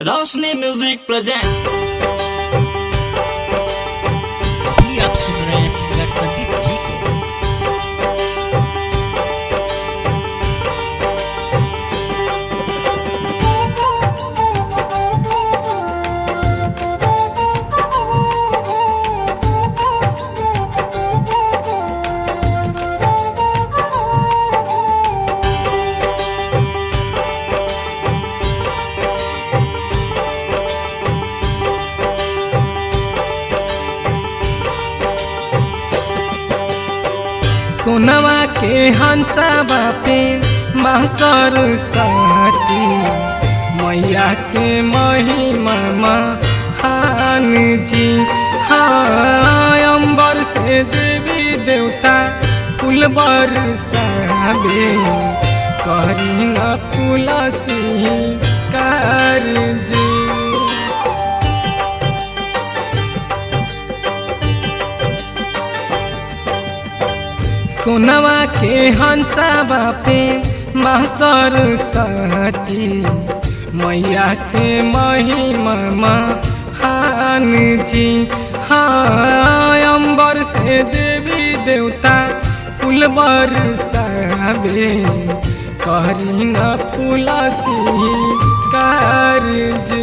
रोशनी music present अभी आप सुन रहे हैं सिंगर संदीप जी को सोनवा के हंसा बापे मासर साथी मैया के महिमा महान जी हाँ अम्बर से देवी देवता फूल बरसाबे करी न तुलसी कार जी सोनवा के हंसा बापे मासर साथी मैया के महिमा महान जी हाँ अम्बर से देवी देवता फूल बरसाबे करी न तुलसी कार जी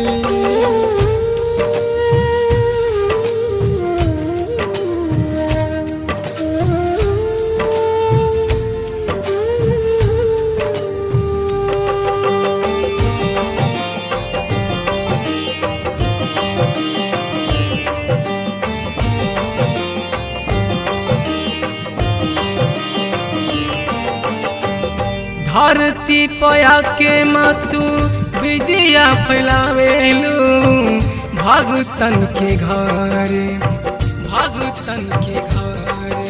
धरती पया के मतु विद्या फैलावेलू भगतन के घरे भगतन के घरे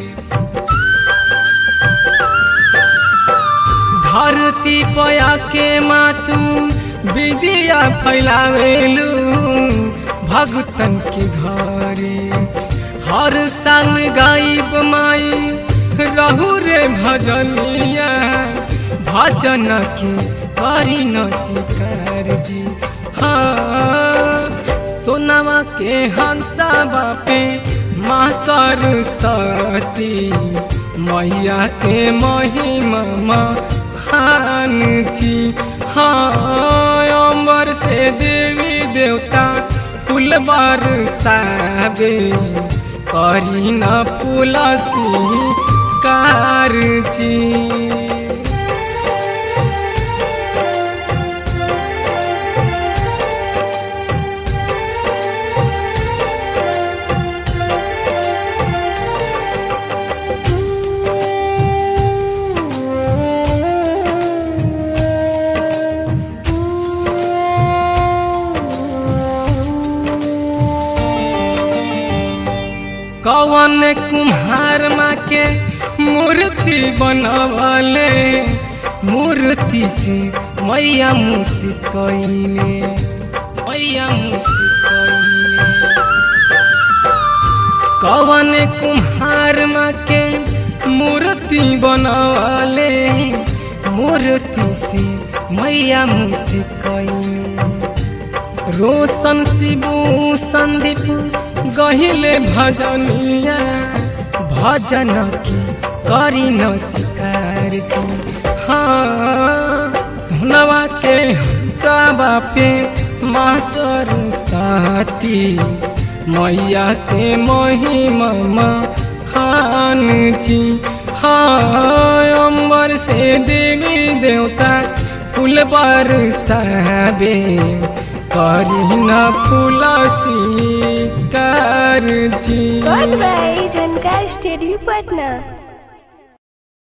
धरती पया के मातु विद्या फैलावेलू भगतन के घरे हर साल गाइब माई रहू रे भजनिया भजन के करी न शिकार जी हाँ सोनवा के हंसा बापे माँ सरस्वती मैया के महिमा महान जी हाँ अम्बर से देवी देवता फूल बरसाबे करी न पुलसी कार जी कवन कुम्हार माँ के मूर्ति बनवले मूर्ति से मैया मुसित कैले मैया मुसित कैले कवन कुम्हार माँ के मूर्ति बनवले मूर्ति से मैया मुसित कैले रोशन शिबू संदीप गहिले भजनिया भजन की करी न शिकार की हाँ सोनवा के हंसावा पे मासर साथी मैया के महिमा महान जी हाँ अम्बर से देवी देवता फूल बरसाबे करी न फुलसी कार जी Goodbye, Jankar Studio Patna.